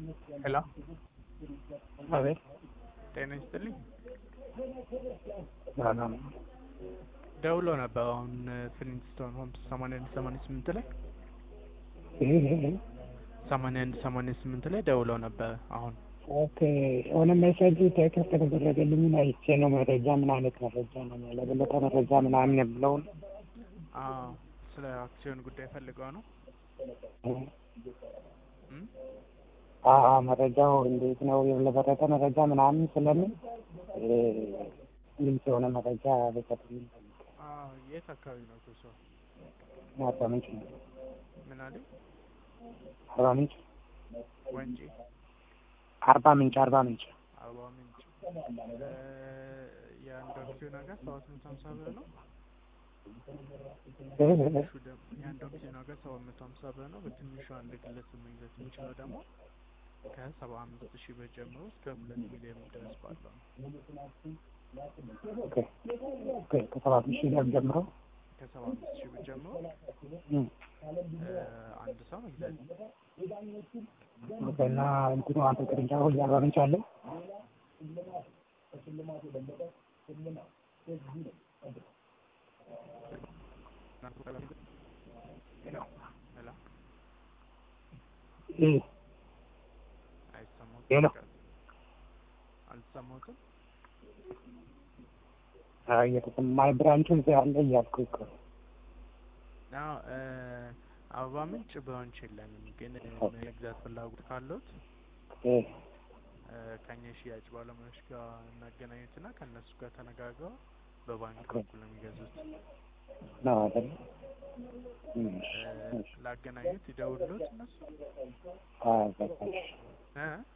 ሄሎ አቤት ጤና ይስጥልኝ። ሰላም ደውሎ ነበር አሁን ፍሊንስቶን ሆምስ ሰማንያ አንድ ሰማንያ ስምንት ላይ ይሄ ሰማንያ አንድ ሰማንያ ስምንት ላይ ደውለው ነበር አሁን ኦኬ የሆነ ሜሴጅ ቴክስት ከተደረገልኝ አይቼ ነው መረጃ ምን አይነት መረጃ ነው ለበለጠ መረጃ ምናምን የምለውን አዎ ስለ አክሲዮን ጉዳይ ፈልገው ነው እም? አአ መረጃው እንዴት ነው ለበለጠ መረጃ ምናምን ስለምን ግልጽ የሆነ መረጃ በሰጡኝ አዎ የት አካባቢ ነው እሱ ሰው አርባ ምንጭ ነው ምን አለ አርባ ምንጭ ወንጪ አርባ ምንጭ አርባ ምንጭ አርባ ምንጭ እ የአንድ አክሲዮን ዋጋ ሰባት መቶ ሀምሳ ብር ነው በትንሹ ደግሞ የአንድ አክሲዮን ዋጋ ሰባት መቶ ሀምሳ ብር ነው በትንሹ አንድ ግለሰብ መግዛት የሚችለው ደግሞ ከሰባ አምስት ሺህ ብር ጀምሮ እስከ ሁለት ሚሊዮን ድረስ ባለው ነው ኦኬ ኦኬ ከሰባት ሺህ ብር ጀምሮ ከሰባ አምስት ሺህ ብር ጀምሮ እም፣ እ አንድ ሰው መግዛት ኦኬ እና እንትኑ አንተ ቅርንጫፉ አርባ ምንጭ አለ ሄሎ እ አይሰማሁትም ሄሎ አልተሰማሁትም አይ የተሰማኝ ብራንቹ እዚያ አለ እያልኩ እኮ አዎ እ አበባ ምንጭ ብራንች የለንም ግን መግዛት ፍላጎት ካለዎት እ እ ከኛ የሽያጭ ባለሙያዎች ጋር እናገናኙትና ከእነሱ ጋር ተነጋግረው በባንክ በኩል ነው የሚገዙት ነው አይደል እም፣ እ ላገናኙት ይደውሉት እነሱ አይ በቃ እሺ እ